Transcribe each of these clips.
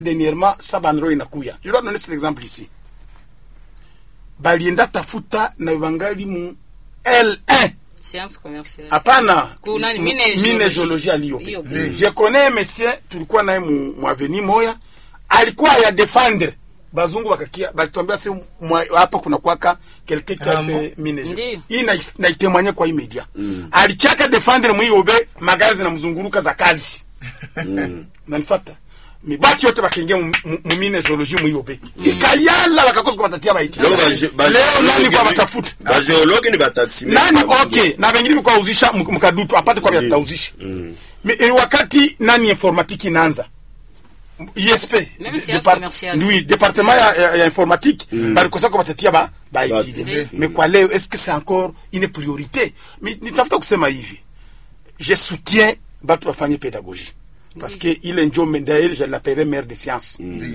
dernièrement sa bandro inakuya je dois donner cet exemple ici balienda tafuta na bangali mu L1 science commerciale hapana Kuna ni M- mine mine geologie. geologie aliyope Hiyo. je connais monsieur tulikuwa naye mu, mu avenue moya alikuwa ya defendre bazungu bakakia balituambia se mwa- hapa kuna kwaka quelqu'un qui a Ah, fait mine Ndiyo. geologie hii na, na itemanye kwa imedia mm. alikiaka defendre mwiyobe magari zinamzunguruka za kazi nanifata mibaki yote bakaingia mu- mu mu mine geologie mwiyobe ikayala bakakosa kubatatia baiti Donc, ba- ba- leo nani kwa ba- batafuta bageologue ni bataximene nani ba- okay na vengine vikuwa uzisha mk- mkadutu apate kwa vyatauzisha Mm. Mi- eh, wakati nani informatique inaanza ISP Même science depart- commerciale. oui département ya, ya, ya informatique balikosa ko batatia ba Ba- baitide Mm. mais kwa leo est-ce que c'est encore une priorité Mi- nitafuta kusema hivi je soutiens batu bafanye pédagogie parce que ile njo mendael je l'appellerai maire de science Oui.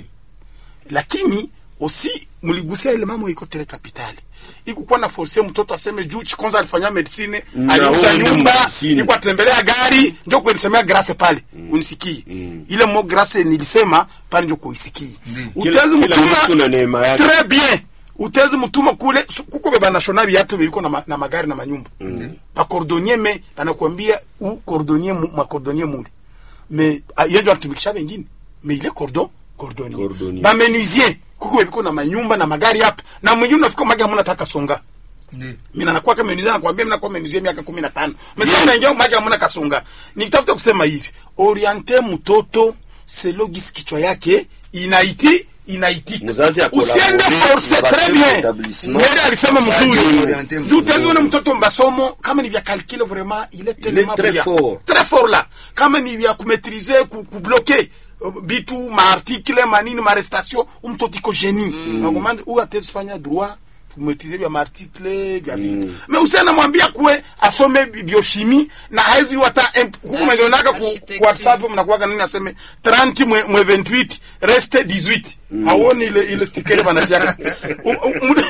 lakini aussi mligusia ile mambo iko tere kapitali ikukuwa na force mtoto aseme juu chikonza alifanya medicine Na aliuza huyu ndio nyumba medicine. iko atembelea gari ndio kuenisemea grace pale unisikii ile mo grace nilisema pale ndio kuisikii Kila- utezi kila mtu na neema mtuma yake. très bien utezi mutuma kule su- kuko beba nashona viatu biliko na, ma, na magari na manyumba mm. bakordonnier me anakuambia u cordonnier mu, makordonnier mule me ah, yenjo anatumikisha bengine me ile cordon cordonnier, Cordonnier. bamenuisier kuko bebiko na manyumba na magari hapa na mwingine unafika magi hamuna taka songa Ndiyo. mina nakuwa kama menuisier nakwambia mina kwa menuisier miaka 15 mesa unaingia magi hamuna kasonga nikitafuta kusema hivi orienter mtoto selo gisi kichwa yake inaiti inaitika Mzazi usiende akolabore force na très chef bien d'établissement. mwele alisema Mzazi mzuri orienter juu mtoto. tezione mtoto masomo kama ni vya calcul vraiment il est tellement très brillant. fort. très fort là kama ni vya kumaîtriser ku, kubloquer uh, bitu maartikle manini marestation umtoto iko genie nakomande huyu atezi fanya droit kumaîtriser vya maartikle vya vitu mais usiana mwambia kuwe asome bi- biochimie na haizi hata imp- kuku mwenionaka ku, Architecture. ku whatsapp mnakuwaga nini aseme 30 mwe, mwe 28 reste 18 awoni ile ile stikere banatiaka U- u- mu-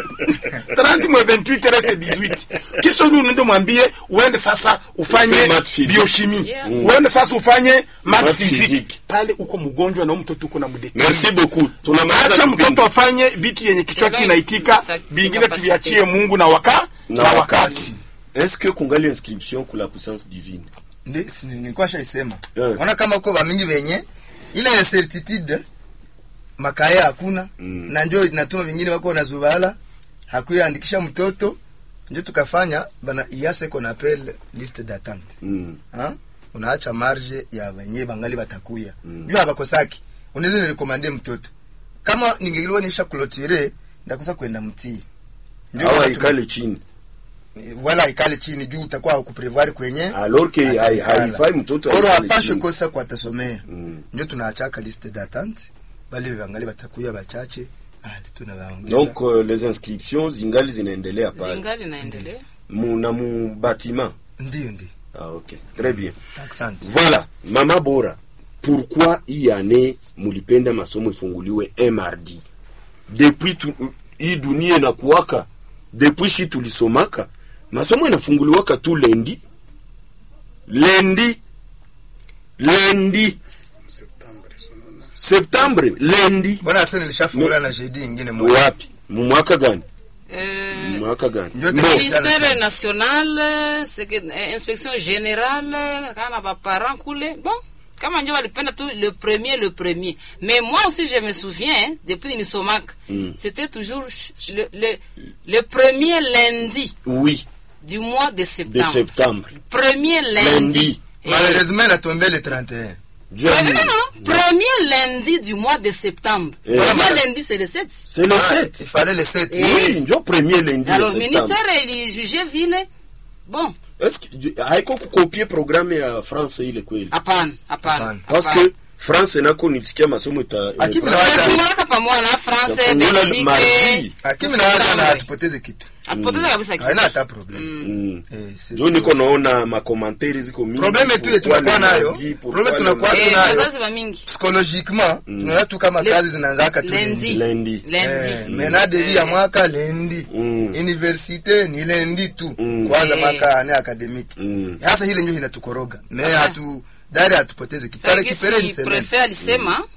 30 mwe 28 reste 18 kisha uli unaende mwambie uende sasa ufanye Ufanye math physique. biochimie Yeah. uende sasa ufanye math Math physique physique. pale uko mgonjwa na huyu mtoto uko na mdeki merci beaucoup tunamaliza acha kipindi. mtoto afanye vitu yenye kichwa C'est kinaitika vrai, vingine c'est tuviachie Mungu na waka na wakati est-ce que kungali inscription kula puissance divine Ndi- si- nilikuwa shaisema Yeah. ona kama uko bamingi venye ile ya certitude makaya hakuna Mm. na njo inatuma vingine wako nazubala hakuyaandikisha mtoto njo tukafanya bana iase qu'on appelle liste d'attente mm. ha? unaacha marge ya wenye bangali batakuya mm. juu habakosaki unaweza nirekomande mtoto kama ningeliwa nisha kulotire ndakosa kwenda mtii Ndio awa maana ikale chini tume- wala ikale chini juu utakuwa hukuprevoir kwenye alors que hai- haifai mtoto oro aikale hapashe chini. kosa kwa atasomea Mm. ndio tunaachaka liste d'attente bali bangali batakuya bachache ali tunawaongeza donc euh, les inscriptions zingali zinaendelea pale zingali naendelea mu, na mu bâtiment ndio ndio ah, ok très bien asante voilà mama bora pourquoi hii année mulipenda masomo ifunguliwe un mardi depuis tu, hii dunia inakuwaka depuis shi tulisomaka masomo inafunguliwaka tu lendi lendi lendi septembre lendi mbona sasa nilishafungula na jeudi ingine moja wapi mu mwaka gani Eh, mu mwaka gani Ndio Bon, tena- ministère national seke- eh, inspection générale kana baparent kule bon kama njo walipenda tu le premier le premier mais moi aussi je me souviens hein, depuis nilisomaka Mm. c'était toujours ch- le, le, le premier lundi oui du mois de de septembre septembre premier lundi, Lundi. Eh, malheureusement natombé le 31 Dieu eh, nous- non, non, premier lundi du mois de septembre Eh. premier lundi c'est le 7 c'est le Ah, 7 il fallait le 7 Eh. oui njo premier lundi de alors septembre ministère ilijugé vile bon est-ce que haiko kukopie programme ya france ile kweli hapana hapana Hapana. parce que france nako nilisikia masomo ita Lakini ita- na waza- Tunatumaka pamoja na France, Tafungula Belgique, mardi. akimi Septembre. nawaza na hatupoteze kitu Hatupoteza kabisa kitu. haina hata problem Mm. Eh, c'est- njo niko naona makomantere ziko mingi Probleme tu Pourquoi ile tunakuwa le nayo, mardi, pourquoi probleme le tunakuwa mardi? Eh, tunayo. wazazi wa mingi psychologiquement tunaona tu kama Le- kazi zinaanzaka tu Lundi. Lundi. Lundi. Eh, mena devi ya mwaka lendi Mm. universite ni lendi tu Mm. kwanza Eh. mwaka ane akademiki Mm. hasa hile njo inatukoroga me Sasa- hatu dari hatupoteze kitu Sasa Tarehe kipere ni gisi semene prefet alisema